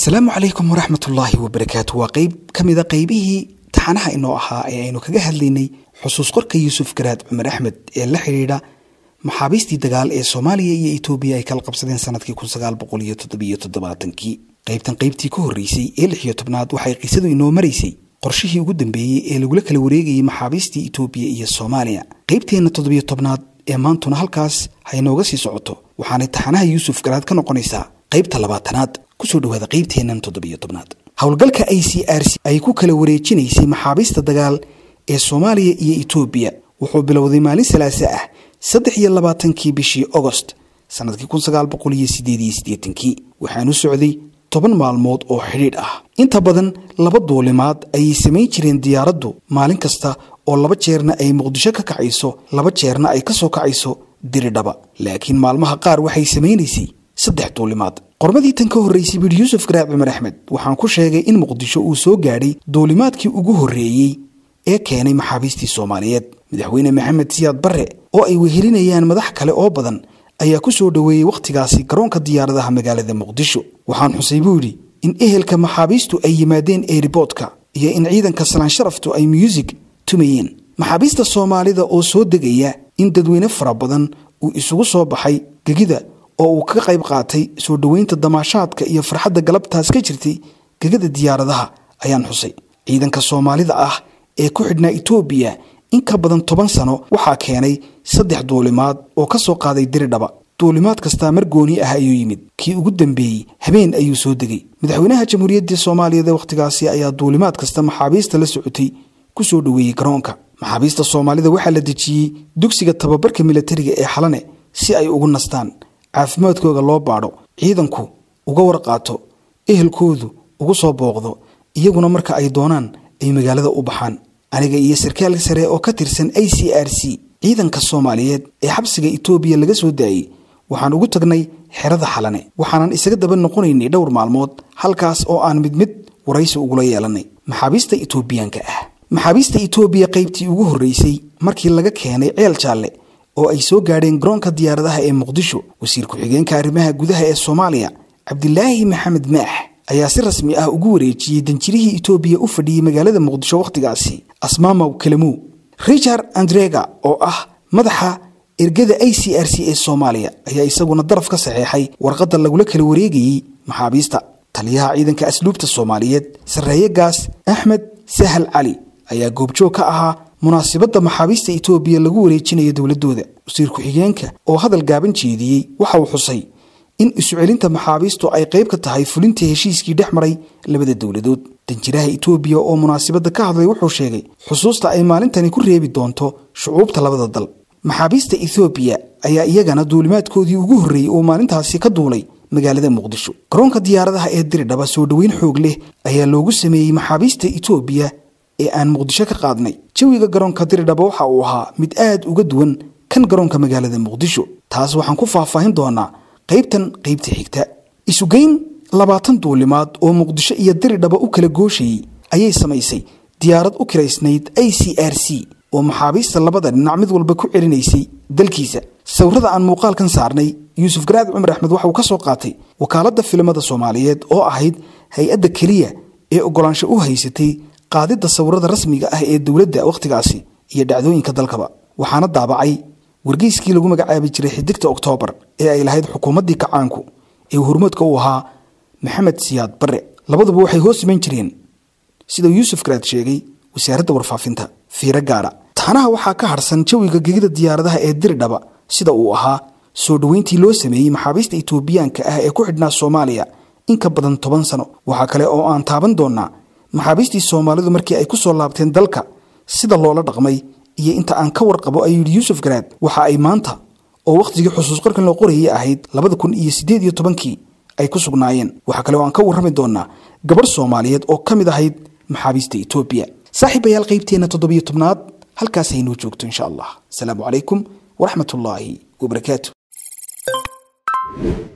asalaamu calaykum waraxmatullaahi wabarakaatu waa qeyb ka mida qeybihii taxanaha inoo ahaa ee aynu kaga hadlaynay xusuus qorka yuusuf garaad cumar axmed ee la xidhiidha maxaabiistii dagaal ee soomaaliya iyo etoobiya ay kala qabsadeen sanadkii kii qaybtan qaybtii ka horreysay ee lix iyo tobnaad waxay qisadu inoo maraysay qorshihii ugu dambeeyey ee lagula kala wareegayay maxaabiistii etoobiya iyo soomaaliya qaybteenna toddobiyo tobnaad ee maantuna halkaas ha inooga sii socoto waxaanay taxanaha yuusuf garaad ka noqonaysaa qaybta labaatanaad kusoo dhawaada qaybteennan toddobiyo tobnaad howlgalka i c r c ay ku kala wareejinaysay maxaabiista dagaal ee soomaaliya iyo etoobiya wuxuu bilowday maalin salaase ah saddex iyo labaatankii bishii ogost sanadkii kun sagaal boqol iyo sideed iyo siddeetankii waxaanu socday toban maalmood oo xidhiidh ah inta badan laba duulimaad ayay samayn jireen diyaaraddu maalin kasta oo laba jeerna ay muqdisho ka kacayso laba jeerna ay ka soo kacayso diridhaba laakiin maalmaha qaar waxay samaynaysay saddex duulimaad qormadii tan ka horraysay bidhi yuusuf garaab cumar axmed waxaan ku sheegay in muqdisho uu soo gaadhay duulimaadkii ugu horreeyey ee keenay maxaabiistii soomaaliyeed madaxweyne maxamed siyaad barre oo ay wehelinayaan madax kale oo badan ayaa ku soo dhoweeyey wakhtigaasi garoonka diyaaradaha magaalada muqdisho waxaan xusay buu yidhi in ehelka maxaabiistu ay yimaadeen eeriboodka iyo in ciidanka salaan sharaftu ay muusig tumayeen maxaabiista soomaalida oo soo degaya in dadweyne fara badan uu isugu soo baxay gegida oo uu ka qayb qaatay soo dhoweynta damaashaadka iyo farxadda galabtaas ka jirtay gegada diyaaradaha ayaan xusay ciidanka soomaalida ah ee ku xidhnaa etoobiya in ka badan toban sano waxaa keenay saddex duulimaad oo ka soo qaaday diridhaba duulimaad kastaa mar gooni ah ayuu yimid kii ugu dambeeyey habeen ayuu soo degay madaxweynaha jamhuuriyadda soomaaliyeed ee wakhtigaasi ayaa duulimaad kasta maxaabiista la socotay ku soo dhoweeyey garoonka maxaabiista soomaalida waxaa la dejiyey dugsiga tababarka milatariga ee xalane si ay ugu nastaan caafimaadkooda loo baadho ciidanku uga warqaato ehelkoodu ugu soo booqdo iyaguna marka ay doonaan ay magaalada u baxaan aniga iyo sarkaal sare oo ka tirsan i c r c ciidanka soomaaliyeed ee xabsiga etoobiya laga soo daayey waxaan ugu tagnay xerada xalane waxaanan isaga daba noqonaynay dhowr maalmood halkaas oo aan mid mid waraysi ugula yeelanay maxaabiista etoobiyaanka ah maxaabiista etoobiya qaybtii ugu horreysay markii laga keenay ceel jaalle oo ay soo gaadheen garoonka diyaaradaha ee muqdisho wasiir ku-xigeenka arrimaha gudaha ee soomaaliya cabdilaahi maxamed maax ayaa si rasmi ah ugu wareejiyey danjirihii etoobiya u fadhiyey magaalada muqdisho wakhtigaasi asmaamaw kalamow richard andrega oo ah madaxa ergada i c r c ee soomaaliya ayaa isaguna daraf ka saxeexay warqadda lagula kala wareegayey maxaabiista taliyaha ciidanka asluubta soomaaliyeed sarreeyegaas axmed sahal cali ayaa goobjoog ka ahaa munaasibadda maxaabiista etoobiya lagu wareejinayo dowladooda wasiir ku-xigeenka oo hadal gaaban jeediyey waxa uu xusay in isu celinta maxaabiistu ay qayb ka tahay fulinta heshiiskii dhex maray labada dowladood danjiraha etoobiya oo munaasibadda ka hadlay wuxuu sheegay xusuusta ay maalintani ku reebi doonto shucuubta labada dal maxaabiista ethoobiya ayaa iyagana duulimaadkoodii ugu horreeyey oo maalintaasi ka duulay magaalada muqdisho garoonka diyaaradaha ee diridhaba soo dhoweyn xoog leh ayaa loogu sameeyey maxaabiista etoobiya ee aan muqdisho ka qaadnay jawiga garoonka diridhaba waxa uu ahaa mid aad uga duwan kan garoonka magaalada muqdisho taas waxaan ku faahfaahin doonaa qaybtan qaybta xigta isugeyn labaatan duulimaad oo muqdisho iyo diridhaba u kala gooshayey ayay samaysay diyaarad u kiraysnayd i c r c oo maxaabiista labada dhinac mid walba ku celinaysay dalkiisa sawirada aan muuqaalkan saarnay yuusuf garaad cumar axmed waxa uu ka soo qaatay wakaaladda filimada soomaaliyeed oo ahayd hay-adda keliya ee oggolaansho u haysatay qaadidda sawirada rasmiga ah ee dowladda wakhtigaasi iyo dhacdooyinka dalkaba waxaana daabacay wargeyskii lagu magacaabi jiray xidigta oktoobar ee ay lahayd xukuumaddii kacaanku ee hurmadka u ahaa maxamed siyaad barre labaduba waxay hoos iman jireen sidau yuusuf garaad sheegay wasaaradda warfaafinta fiiro gaara taxanaha waxaa ka harsan jawiga gegida diyaaradaha ee diridhaba sida uu ahaa soo dhoweyntii loo sameeyey maxaabiista etoobiyaanka ah ee ku xidhnaa soomaaliya in ka badan toban sano waxaa kale oo aan taaban doonaa maxaabiistii soomaalidu markii ay ku soo laabteen dalka sida loola dhaqmay iyo inta aan ka warqabo ayuu yidhi yuusuf garaad waxa ay maanta oo wakhtigii xusuus qorkan loo qorayay ahayd labada kun iyo siddeed iyo tobankii ay ku sugnaayeen waxaa kale oo aan ka warrami doonaa gabarh soomaaliyeed oo ka mid ahayd maxaabiista etoobiya saaxiibayaal qaybteenna toddobiyo tobnaad halkaas haynoo joogto insha allah asalaamu calaykum waraxmat ullaahi wabarakaatu